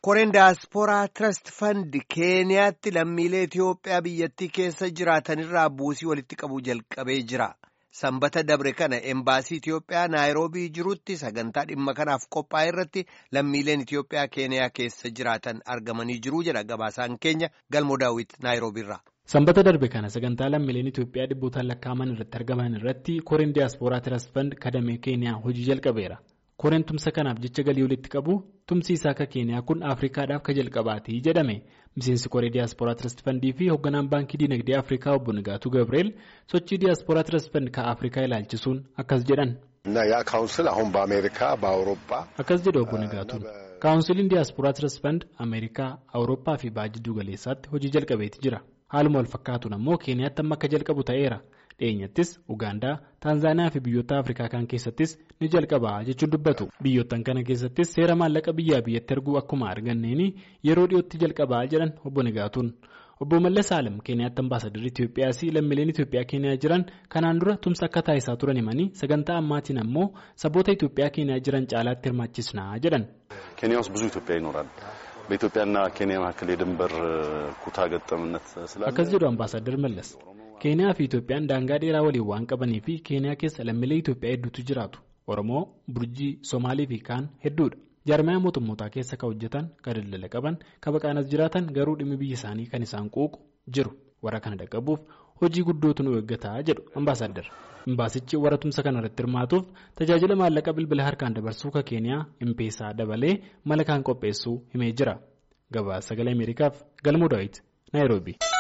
koreen daaspooraa tirasti fandi keeniyaatti lammiilee Itiyoophiyaa biyyattii keessa jiraatanirraa buusii walitti qabuu jalqabee jira. Sanbata dabre kana embaasii Itiyoophiyaa naayiroobii jirutti sagantaa dhimma kanaaf qophaa'e irratti lammiileen Itiyoophiyaa keeniyaa keessa jiraatan argamanii jiru jedha gabaasaan keenya galmoo daawwit naayiroobiirraa. Sanbata darbe kana sagantaa lammiileen Itiyoophiyaa dhibbootaan lakkaa'aman irratti argaman irratti koreen daaspooraa tirasti fandi kadamee keeniyaa hojii jalqabeera. koreen tumsa kanaaf jecha galii walitti qabu tumsi isaa akka keeniyaa kun afrikaadhaaf ka jalqabaati jedhame miseensi koree diyaaspooraa tirasti fandii fi hoogganaan baankii diinagdee afrikaa obbo Nigaatuu Gabriel sochii diyaaspooraa tirasti fandi ka afrikaa ilaalchisuun akkas jedhan. akkas jedhe obbo Nigaatuun kaawunsiliin diyaaspooraa tirasti fandi ameerikaa awurooppaa fi baha jidduu galeessaatti hojii jalqabeeti jira haaluma wal fakkaatuun ammoo keeniyaatti amma akka jalqabu ta'eera. dhiyeenyattis ugaandaa taanzaaniyaa fi biyyoota afrikaa kan keessattis ni jalqabaa jechuun dubbatu biyyoottan kana keessattis seera maallaqa biyyaa biyyatti erguu akkuma arganneeni yeroo dhiyootti jalqabaa jedhan obbo Nigaatuun obbo Mallas Alam keeniyaatti ambaasadarri Itiyoophiyaas lammiileen Itiyoophiyaa keeniyaa jiran kanaan dura tumsa akka taasisaa turan himanii sagantaa ammaatiin ammoo saboota Itiyoophiyaa keeniyaa jiran caalaatti hirmaachisnaa jedhan. ኬንያ ውስጥ ብዙ ኢትዮጵያ ይኖራል በኢትዮጵያና ኬንያ መካከል የድንበር ኩታ ገጠምነት ስላለ akkas jedhu ambaasadar Mallas. keeniyaa fi itoophiyaan daangaa dheeraa waliin waan qabanii fi keeniyaa keessa lammiilee itoophiyaa hedduutu jiraatu oromoo burjii somaalii fi kaan hedduudha jaarmaya mootummootaa keessa kan hojjetan kan daldala qaban kan baqaanas jiraatan garuu dhimmi biyya isaanii kan isaan quuqu jiru warra kana dhaqqabuuf hojii guddootu nu eeggataa jedhu ambaasadar imbaasichi warra tumsa kana irratti hirmaatuuf tajaajila maallaqa bilbila harkaan dabarsuu ka keeniyaa impeesaa dabalee mala kaan qopheessuu himee jira gabaasa sagalee ameerikaaf galmoo daawit naayiroobii.